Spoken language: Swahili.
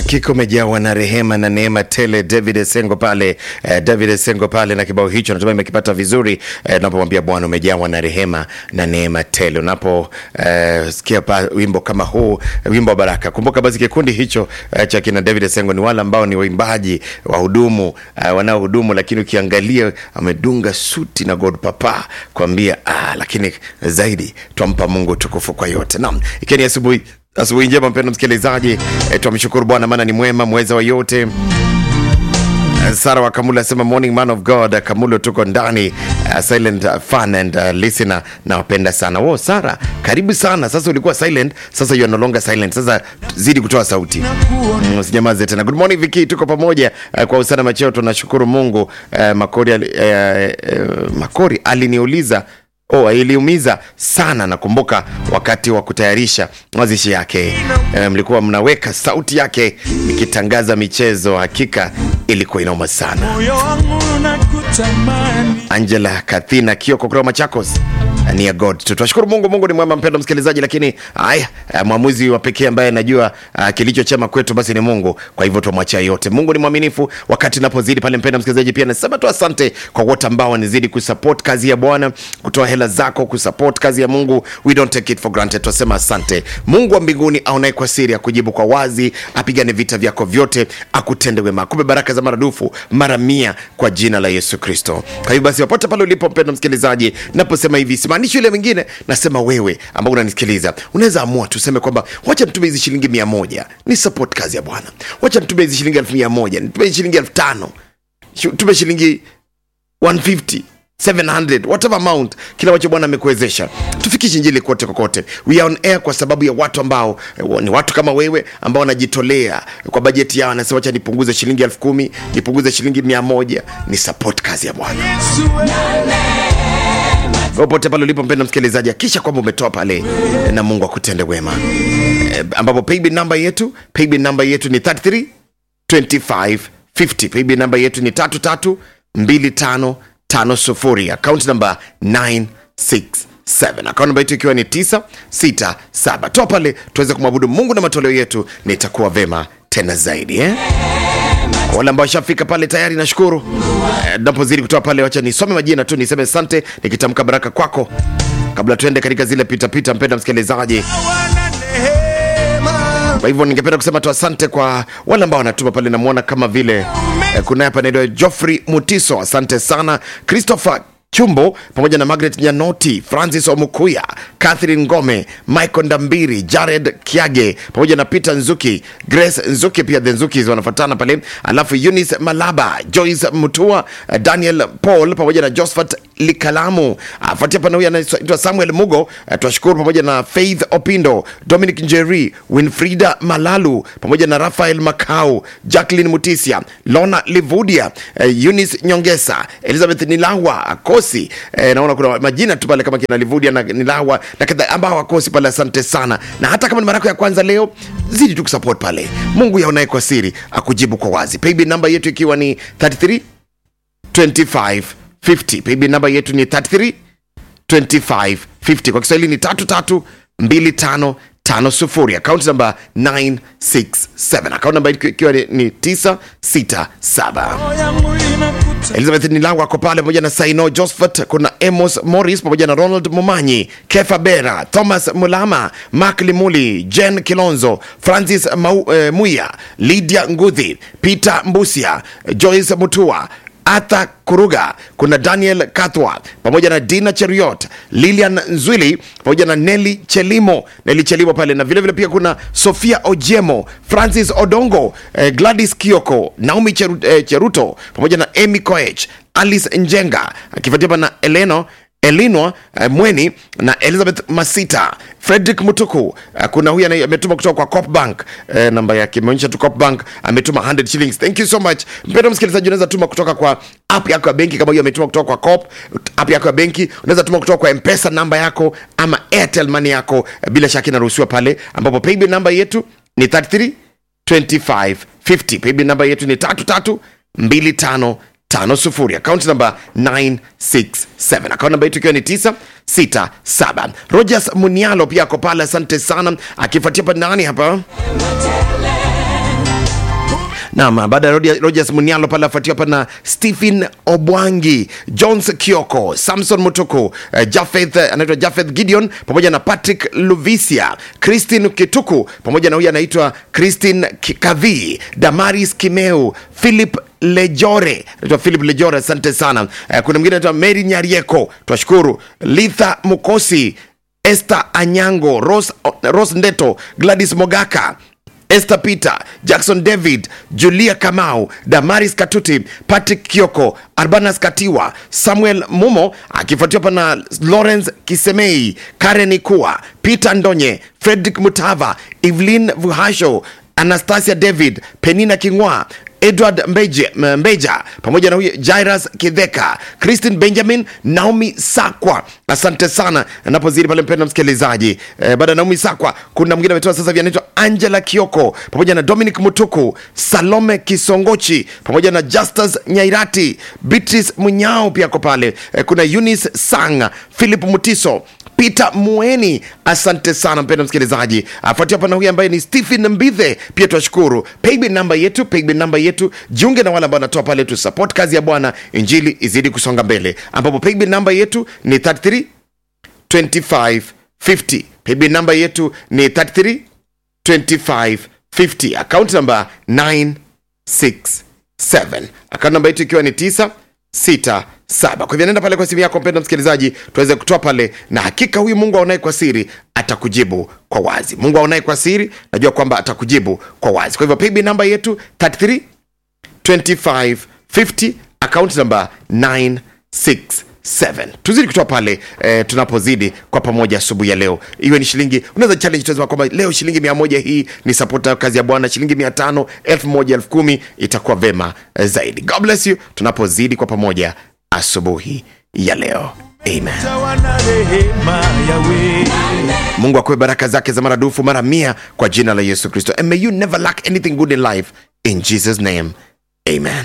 Hakika umejawa na rehema na neema tele. David Esengo pale eh, David Esengo pale na kibao hicho natumai umekipata vizuri eh, unapomwambia Bwana umejawa na rehema na neema tele. Unapo eh, sikia pa, wimbo kama huu wimbo wa baraka, kumbuka basi kikundi hicho eh, cha kina David Esengo ni wale ambao ni waimbaji wahudumu eh, wanaohudumu, lakini ukiangalia amedunga suti na God Papa kwambia ah, lakini zaidi twampa Mungu tukufu kwa yote. Naam, ikiwa ni asubuhi asubuhi njema mpendo msikilizaji e, twamshukuru bwana maana ni mwema mweza wa yote Eh, sara wa kamula asema morning man of god Eh, kamulo tuko ndani uh, silent uh, fan and uh, listener nawapenda sana wo sara karibu sana sasa ulikuwa silent sasa you are no longer silent sasa zidi kutoa sauti Mm, usijamaze tena good morning viki tuko pamoja uh, kwa usana macheo tunashukuru mungu uh, makori, ali- eh, eh, makori aliniuliza Oh, iliumiza sana nakumbuka wakati wa kutayarisha mazishi yake e, mlikuwa mnaweka sauti yake ikitangaza michezo hakika ilikuwa inauma sana moyo wangu nakutamani angela kathina kioko kutoka machakos ni ya god tu tunashukuru mungu mungu ni mwema mpendo msikilizaji lakini haya eh, mwamuzi wa pekee ambaye anajua uh, kilicho chema kwetu basi ni mungu kwa hivyo tumwachia yote mungu ni mwaminifu wakati napozidi pale mpendo msikilizaji pia nasema tu asante kwa wote ambao wanazidi kusupport kazi ya bwana kutoa hela zako kusupport kazi ya mungu we don't take it for granted tunasema asante mungu wa mbinguni aonaye kwa siri akujibu kwa wazi apigane vita vyako vyote akutende wema akupe baraka za maradufu mara mia kwa jina la yesu kristo kwa hivyo basi popote pale ulipo mpendo msikilizaji naposema hivi simaanishi yule mwingine nasema wewe ambao unanisikiliza unaweza amua tuseme kwamba wacha mtume hizi shilingi mia moja ni support kazi ya bwana wacha mtume hizi shilingi elfu mia moja nitume shilingi elfu tano Shu- tume shilingi 150 700 whatever amount kila wacho bwana amekuwezesha tufikishe injili kote kokote we are on air kwa sababu ya watu ambao eh, ni watu kama wewe ambao wanajitolea kwa bajeti yao anasema wacha nipunguze shilingi elfu kumi nipunguze shilingi mia moja ni support kazi ya bwana Yesu popote pale ulipo mpenda msikilizaji akisha kwamba umetoa pale eh, na mungu akutende wema eh, ambapo paybill namba yetu paybill namba yetu ni 33 25 50 paybill namba yetu ni 33 25 50 account namba 967 account namba yetu ikiwa ni 967 toa pale tuweze kumwabudu mungu na matoleo yetu na itakuwa vema tena zaidi eh? Kwa wale ambao washafika pale tayari nashukuru Eh, napozidi kutoa pale wacha nisome majina tu niseme asante nikitamka baraka kwako kabla tuende katika zile pitapita mpenda msikilizaji wana neema kwa hivyo ningependa kusema tu asante kwa wale ambao wanatuma pale namwona kama vile eh, kunaye hapa naitwa joffrey mutiso asante sana christopher chumbo pamoja na margaret nyanoti francis omukuya catherine ngome michael ndambiri jared kiage pamoja na peter nzuki grace nzuki pia the nzukis wanafatana pale alafu eunice malaba joyce mutua eh, daniel paul pamoja na josephat likalamu afuatia pana huyu anaitwa samuel mugo eh, twashukuru pamoja na faith opindo dominic njeri winfrida malalu pamoja na rafael macau jacklin mutisia lona livudia eh, eunice nyongesa elizabeth nilawa akosi eh, naona kuna majina tu pale kama kina livudia na nilawa na kadha ambao wakosi pale asante sana na hata kama ni mara yako ya kwanza leo zidi tu kusupport pale mungu yaonaye kwa siri akujibu kwa wazi paybill namba yetu ikiwa ni 33 25 50 paybill namba yetu ni 33 2550 kwa kiswahili ni 332550 akaunti namba 967 akaunti namba ikiwa ni ni 967 roho yangu inakutamani elizabeth nilango ako pale pamoja na saino josphat kuna amos morris pamoja na ronald mumanyi kefa bera thomas mulama mak limuli jen kilonzo francis Mau, eh, muya lydia ngudhi peter mbusia joyce mutua arthur kuruga kuna daniel kathwa pamoja na dina cheriot lilian nzwili pamoja na neli chelimo neli chelimo pale na vilevile vile pia kuna sofia ojemo francis odongo eh, gladys kioko naomi Cheru, eh, cheruto pamoja na emy koech alice njenga akifuatia pa na eleno elinwa uh, mweni na elizabeth masita frederick mutuku uh, kuna huyu anaye- ametuma kutoka kwa cop bank uh, namba yake imeonyesha tu cop bank ametuma 100 shillings thank you so much mpendo msikilizaji unaweza tuma kutoka kwa app yako ya benki kama hiyo ametuma kutoka kwa cop app yako ya benki unaweza tuma kutoka kwa mpesa namba yako ama airtel money yako uh, bila shaka inaruhusiwa pale ambapo paybill namba yetu ni 33 2550 paybill namba yetu ni 3325 tano sufuri akaunti namba 967 akaunti namba yetu ikiwa ni 967 rogers munialo pia ako pale asante sana akifuatia pa nani hapa Naam, baada ya Rodi- Rogers Munialo pale afuatiwa hapa na Stephen Obwangi, Jones Kioko, Samson Mutuku, eh, Jafeth eh, anaitwa Jafeth Gideon pamoja na Patrick Luvisia, Christine Kituku pamoja na huyu anaitwa Christine Ki- Kavi, Damaris Kimeu, Philip Lejore, anaitwa Philip Lejore, asante sana. Eh, kuna mwingine anaitwa Mary Nyarieko, twashukuru. Litha Mukosi, Esther Anyango, Rose, Rose Ndeto, Gladys Mogaka, Esther Peter, Jackson David, Julia Kamau, Damaris Katuti, Patrick Kioko, Arbanas Katiwa, Samuel Mumo akifuatiwa hapa na Lawrence Kisemei, Karen Ikua, Peter Ndonye, Frederick Mutava, Evelyn Vuhasho, Anastasia David, Penina Kingwa, edward mbeje, M- mbeja pamoja na huyu jairas kidheka christine benjamin naomi sakwa asante sana napozidi pale mpenda msikilizaji eh, baada ya naomi sakwa kuna mwingine ametoa sasa hivi anaitwa angela kioko pamoja na dominic mutuku salome kisongochi pamoja na justus nyairati beatrice munyao pia ako pale eh, kuna eunice sang philip mutiso peter mueni asante sana mpendo msikilizaji afuatia hapa na huyu ambaye ni stephen mbithe pia twashukuru paybill namba yetu paybill namba yetu jiunge na wale ambao wanatoa pale tu support kazi ya bwana injili izidi kusonga mbele ambapo paybill namba yetu ni 33 25 50 paybill namba yetu ni 33 25 50 account namba 967 account namba yetu ikiwa ni 967 kwa hivyo nenda pale kwa simu yako mpenda msikilizaji tuweze kutoa pale na hakika huyu mungu aonaye kwa siri atakujibu kwa wazi mungu aonaye kwa siri najua kwamba atakujibu kwa wazi kwa hivyo paybill namba yetu 33 2550 account number 967 tuzidi kutoa pale eh, tunapozidi kwa pamoja asubuhi ya leo iwe ni shilingi unaweza challenge tunasema kwamba leo shilingi mia moja hii ni support ya kazi ya bwana shilingi mia tano elfu moja elfu kumi itakuwa vema eh, zaidi god bless you tunapozidi kwa pamoja asubuhi ya leo amen Jawa na rehema yawe mungu akuwe baraka zake za maradufu mara mia kwa jina la yesu kristo and may you never lack anything good in life in jesus name amen